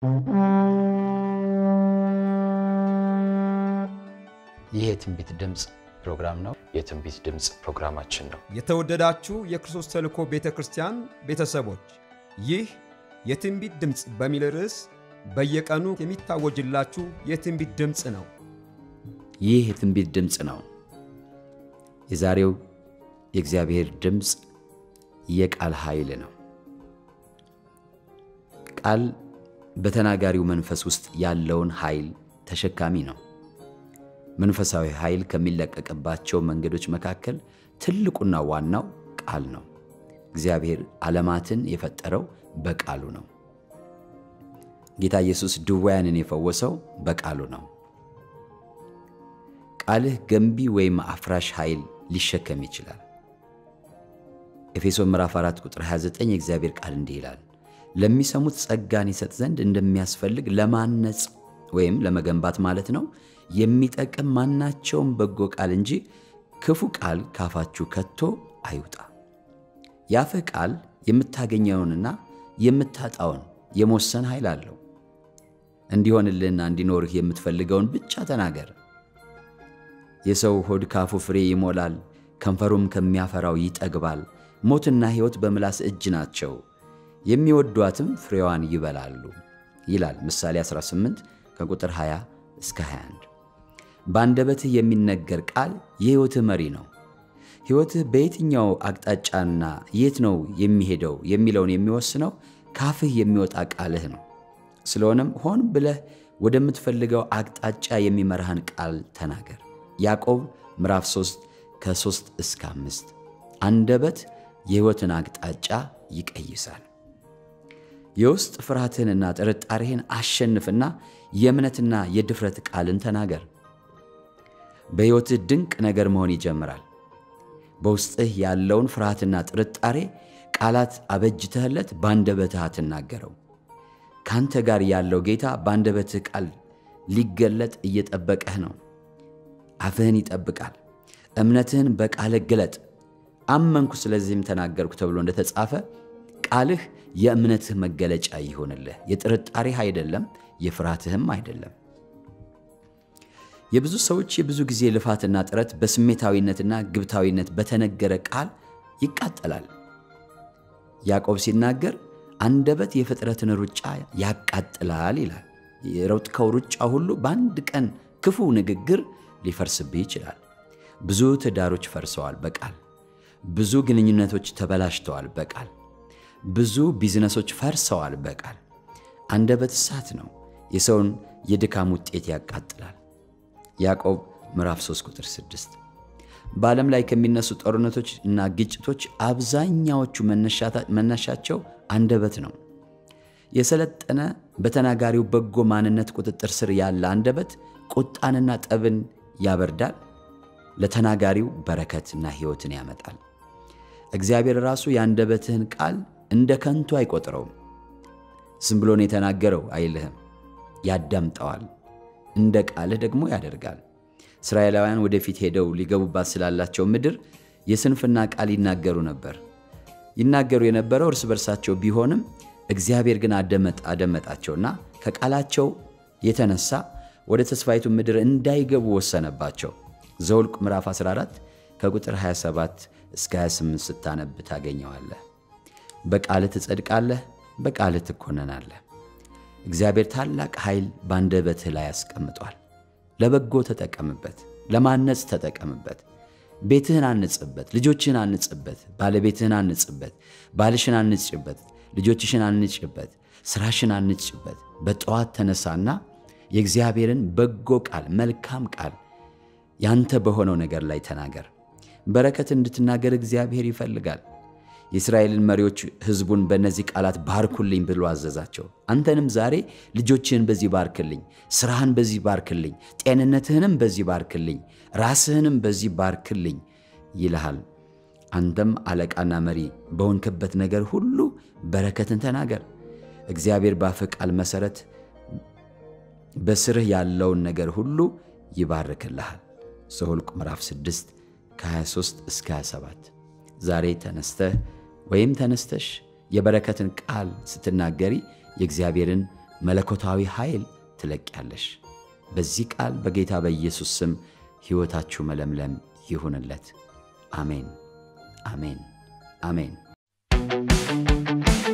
ይህ የትንቢት ድምፅ ፕሮግራም ነው። የትንቢት ድምፅ ፕሮግራማችን ነው። የተወደዳችሁ የክርስቶስ ተልእኮ ቤተ ክርስቲያን ቤተሰቦች ይህ የትንቢት ድምፅ በሚል ርዕስ በየቀኑ የሚታወጅላችሁ የትንቢት ድምፅ ነው። ይህ የትንቢት ድምፅ ነው። የዛሬው የእግዚአብሔር ድምፅ የቃል ኃይል ነው። ቃል በተናጋሪው መንፈስ ውስጥ ያለውን ኃይል ተሸካሚ ነው። መንፈሳዊ ኃይል ከሚለቀቅባቸው መንገዶች መካከል ትልቁና ዋናው ቃል ነው። እግዚአብሔር ዓለማትን የፈጠረው በቃሉ ነው። ጌታ ኢየሱስ ድውያንን የፈወሰው በቃሉ ነው። ቃልህ ገንቢ ወይም አፍራሽ ኃይል ሊሸከም ይችላል። ኤፌሶን ምዕራፍ 4 ቁጥር 29 የእግዚአብሔር ቃል እንዲህ ይላል፣ ለሚሰሙት ጸጋን ይሰጥ ዘንድ እንደሚያስፈልግ ለማነጽ ወይም ለመገንባት ማለት ነው የሚጠቅም ማናቸውም በጎ ቃል እንጂ ክፉ ቃል ካፋችሁ ከቶ አይውጣ። የአፍህ ቃል የምታገኘውንና የምታጣውን የመወሰን ኃይል አለው። እንዲሆንልህና እንዲኖርህ የምትፈልገውን ብቻ ተናገር። የሰው ሆድ ካፉ ፍሬ ይሞላል፣ ከንፈሩም ከሚያፈራው ይጠግባል። ሞትና ሕይወት በምላስ እጅ ናቸው፣ የሚወዷትም ፍሬዋን ይበላሉ ይላል ምሳሌ 18 ከቁጥር 20 እስከ 21። በአንደበትህ የሚነገር ቃል የሕይወትህ መሪ ነው። ሕይወትህ በየትኛው አቅጣጫና የት ነው የሚሄደው የሚለውን የሚወስነው ካፍህ የሚወጣ ቃልህ ነው። ስለሆነም ሆን ብለህ ወደምትፈልገው አቅጣጫ የሚመራህን ቃል ተናገር። ያዕቆብ ምዕራፍ 3 ከ3 እስከ 5 አንደበት የሕይወትን አቅጣጫ ይቀይሳል። የውስጥ ፍርሃትህንና ጥርጣሬህን አሸንፍና የእምነትና የድፍረት ቃልን ተናገር። በሕይወትህ ድንቅ ነገር መሆን ይጀምራል። በውስጥህ ያለውን ፍርሃትና ጥርጣሬ ቃላት አበጅተህለት በአንደበትህ አትናገረው። ካንተ ጋር ያለው ጌታ በአንደበትህ ቃል ሊገለጥ እየጠበቀህ ነው። አፍህን ይጠብቃል። እምነትህን በቃልህ ግለጥ። አመንኩ ስለዚህም ተናገርኩ ተብሎ እንደተጻፈ ቃልህ የእምነትህ መገለጫ ይሆንልህ። የጥርጣሬህ አይደለም፣ የፍርሃትህም አይደለም። የብዙ ሰዎች የብዙ ጊዜ ልፋትና ጥረት በስሜታዊነትና ግብታዊነት በተነገረ ቃል ይቃጠላል። ያዕቆብ ሲናገር አንደበት የፍጥረትን ሩጫ ያቃጥላል ይላል። የሮጥከው ሩጫ ሁሉ በአንድ ቀን ክፉ ንግግር ሊፈርስብህ ይችላል። ብዙ ትዳሮች ፈርሰዋል በቃል ብዙ ግንኙነቶች ተበላሽተዋል በቃል ብዙ ቢዝነሶች ፈርሰዋል በቃል አንደበት እሳት ነው፣ የሰውን የድካም ውጤት ያቃጥላል። ያዕቆብ ምዕራፍ 3 ቁጥር 6 በዓለም ላይ ከሚነሱ ጦርነቶች እና ግጭቶች አብዛኛዎቹ መነሻቸው አንደበት ነው። የሰለጠነ በተናጋሪው በጎ ማንነት ቁጥጥር ስር ያለ አንደበት ቁጣንና ጠብን ያበርዳል፣ ለተናጋሪው በረከትና ሕይወትን ያመጣል። እግዚአብሔር ራሱ የአንደበትህን ቃል እንደ ከንቱ አይቆጥረውም። ዝም ብሎ ነው የተናገረው አይልህም፣ ያዳምጠዋል፣ እንደ ቃልህ ደግሞ ያደርጋል። እስራኤላውያን ወደፊት ሄደው ሊገቡባት ስላላቸው ምድር የስንፍና ቃል ይናገሩ ነበር። ይናገሩ የነበረው እርስ በርሳቸው ቢሆንም እግዚአብሔር ግን አደመጣቸውና ከቃላቸው የተነሳ ወደ ተስፋይቱ ምድር እንዳይገቡ ወሰነባቸው። ዘውልቅ ምዕራፍ 14 ከቁጥር 27 እስከ 28 ስታነብ ታገኘዋለህ። በቃልህ ትጸድቃለህ፣ በቃልህ ትኮነናለህ። እግዚአብሔር ታላቅ ኃይል በአንደበትህ ላይ ያስቀምጧል። ለበጎ ተጠቀምበት፣ ለማነጽ ተጠቀምበት። ቤትህን አንጽበት፣ ልጆችህን አንጽበት፣ ባለቤትህን አንጽበት፣ ባልሽን አንጭበት፣ ልጆችሽን አንጭበት፣ ስራሽን አንጭበት። በጠዋት ተነሳና የእግዚአብሔርን በጎ ቃል መልካም ቃል ያንተ በሆነው ነገር ላይ ተናገር። በረከት እንድትናገር እግዚአብሔር ይፈልጋል። የእስራኤልን መሪዎች ሕዝቡን በእነዚህ ቃላት ባርኩልኝ ብሎ አዘዛቸው። አንተንም ዛሬ ልጆችህን በዚህ ባርክልኝ፣ ስራህን በዚህ ባርክልኝ፣ ጤንነትህንም በዚህ ባርክልኝ፣ ራስህንም በዚህ ባርክልኝ ይልሃል። አንተም አለቃና መሪ በሆንክበት ነገር ሁሉ በረከትን ተናገር። እግዚአብሔር በአፍህ ቃል መሠረት በስርህ ያለውን ነገር ሁሉ ይባርክልሃል። ዘኍልቍ ምዕራፍ 6 ከ23 እስከ 27 ዛሬ ተነስተህ ወይም ተነስተሽ የበረከትን ቃል ስትናገሪ የእግዚአብሔርን መለኮታዊ ኃይል ትለቅያለሽ። በዚህ ቃል በጌታ በኢየሱስ ስም ሕይወታችሁ መለምለም ይሁንለት። አሜን፣ አሜን፣ አሜን።